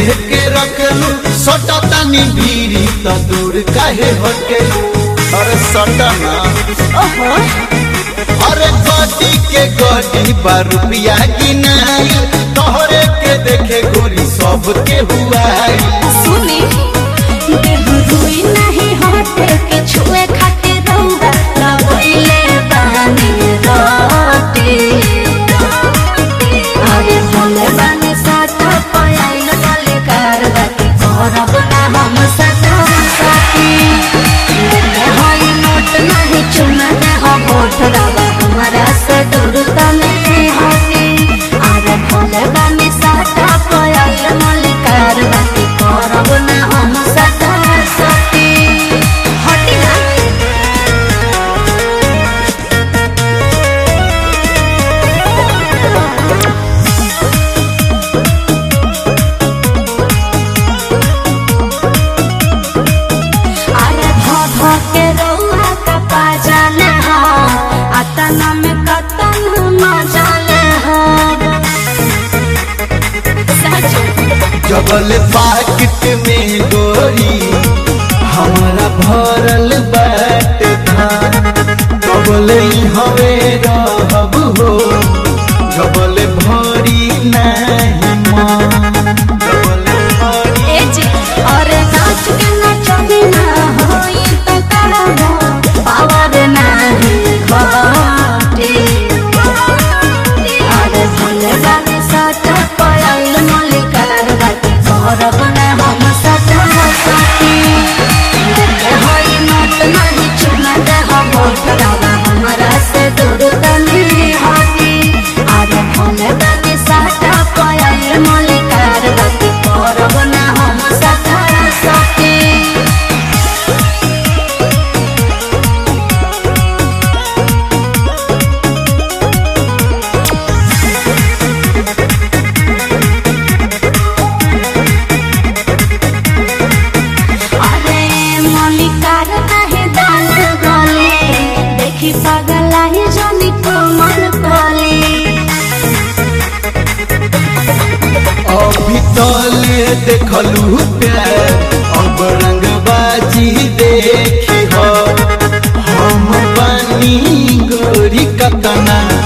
के रखलू सटा तानी भीरी त दूर काहे हटकेलू अरे सटा ना ओहो अरे गड्डी के गड्डी बा रुपया गिनाई तोहरे के देखे गोरी सब के हुआई सुनी देह रुई नहीं होते के छुए खाते रहुआ लगोइले बानी रोटी अरे भले बानी साथ पयाइल वाले कार बाकी करब ना हम साथ साथी देखे होई नोट नहीं चुना ना हो होठ रवा हमारा से दूर तने होती अरे भले बानी साथ पयाइल वाले कार बाकी करब ना हम साथ साथी हटी ना अरे भ भ के रउआ का पाजाले हो अतना में कतन मजाले हो सच जबल पाकिट में गोरी हमारा भरल बाट धान जबल हवे रहब हो जबल भरी नहीं मन जबल भरी ए जी अरे नाच के नचनी ना होई त करबो पावर नाही घटी अरे भले गाने साथ पयाइल मलिकार बाकी करब ना हम साथ साथी देखे होई नोट नहीं चुना दे हम भोटरावा हमरा से दूर तनी हटी अरे भले गाने साथ पयाइल मलिकार बाकी करब ना हम साथ साथी अरे मलिकार नाही दान गले देखी पागल आहे जनी कोमल कले अभी तले देखलू प्यार अब रंगबाजी देखी हो हम बनी गोरी कतना